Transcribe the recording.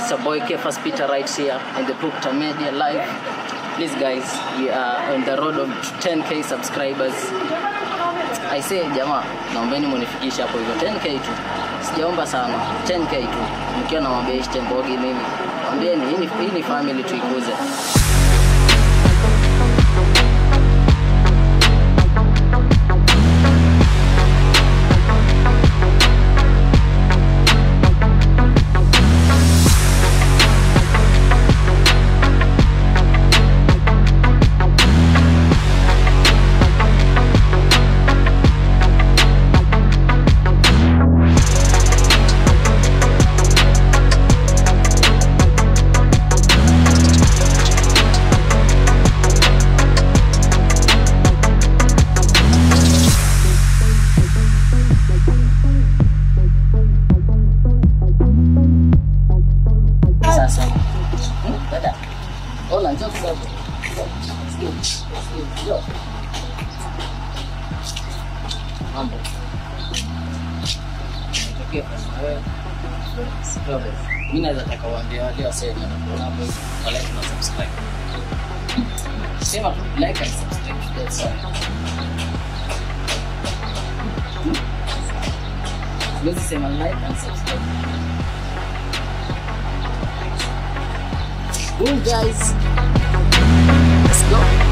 it's your boy Kefas Peter right here in the Proctor Media Live. Please guys, we are on the road of 10k subscribers. I say jamaa, naombeni munifikishe hapo hivyo 10k tu. Sijaomba sana, 10k tu. Mkiwa na mabeshi tembogi nini? Mwambieni hii ni, hii ni family tuikuze. Sasa. Hmm, dada. Ona njoo kidogo. Sikia, sikia, njoo. Mambo. Nitokee kwa wewe. Story. Mimi naweza taka uambie wale wasee wenye wanakuona hapo hivi, wa like na subscribe. Sema tu like and subscribe. That's all. Hmm? Siwezi sema like and subscribe. Boom, guys. Let's go.